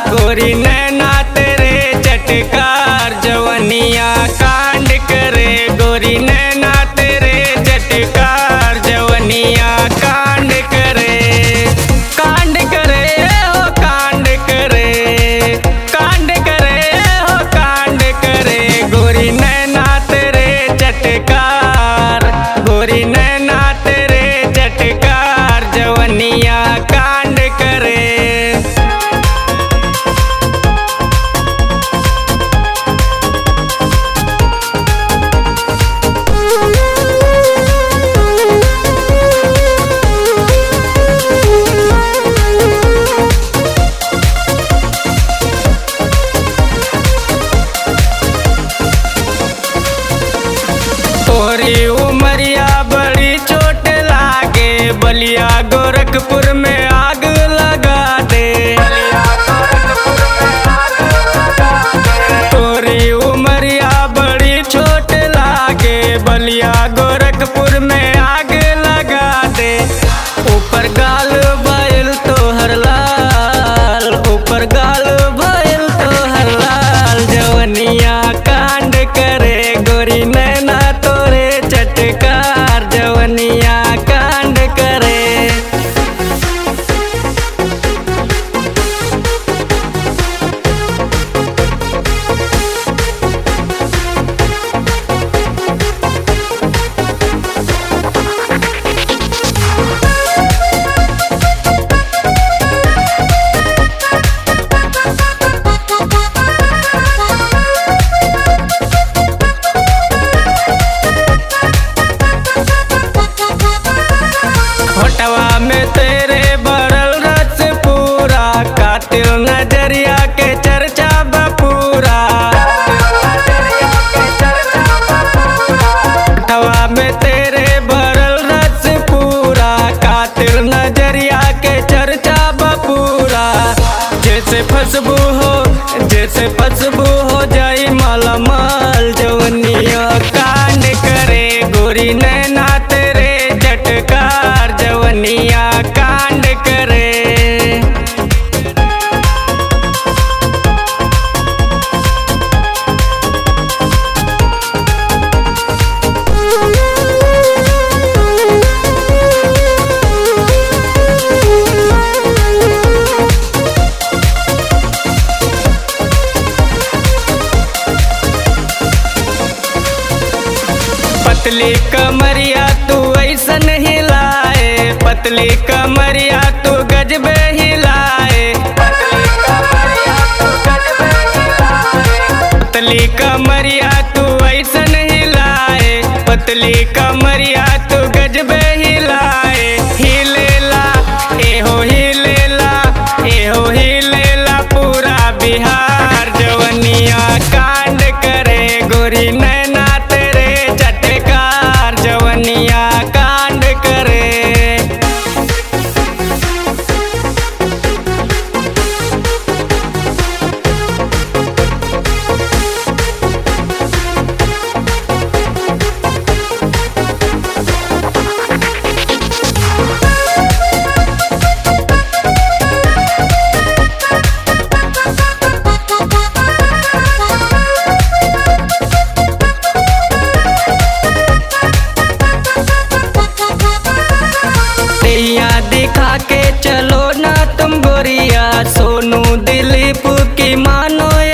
गोरी नैना तेरे चटकार जवनिया कांड करे गोरी नैना तेरे चटकार जवनिया कांड करे कांड करे हो कांड करे कांड करे हो कांड करे गोरी नैना तेरे चटकार गोरी नैना तेरे चटकार जवनिया कांड करे तोरी उमरिया बड़ी चोट लागे बलिया गोरखपुर में आग लगा दे तोरी उमरिया बड़ी चोट लागे बलिया गोरखपुर में आग लगा दे ऊपर गाल बैल तो हर लाल ऊपर गाल बैल तो हर लाल जवनिया कांड करे गोरी नैना तोरे चटकार जवनिया कांड करे होटवा में तेरे बरल रस पूरा कातिल नजरिया के चर्चा बपूरा होटवा में तेरे बरल रस पूरा कातिल नजरिया के चर्चा बपूरा जैसे फसबू हो जैसे फसबू हो जाई मालामाल जवनिया कांड करे गोरी नैना तेरे चटकार जवनिया कांड करे पतली कमरिया तू ऐसन हिलाए पतली कमरिया तू गजबे हिलाए पतली कमरिया तू ऐसन हिलाए पतली कमरिया तू गजबे हिलाए हिलेला एहो हिलेला एहो हिलेला पूरा बिहार जवनिया कांड करे गोरी नैना तेरे चटकार जवनिया कांड करे दैया दिखा के चलो ना तुम गोरिया सोनू दिलीप की मानो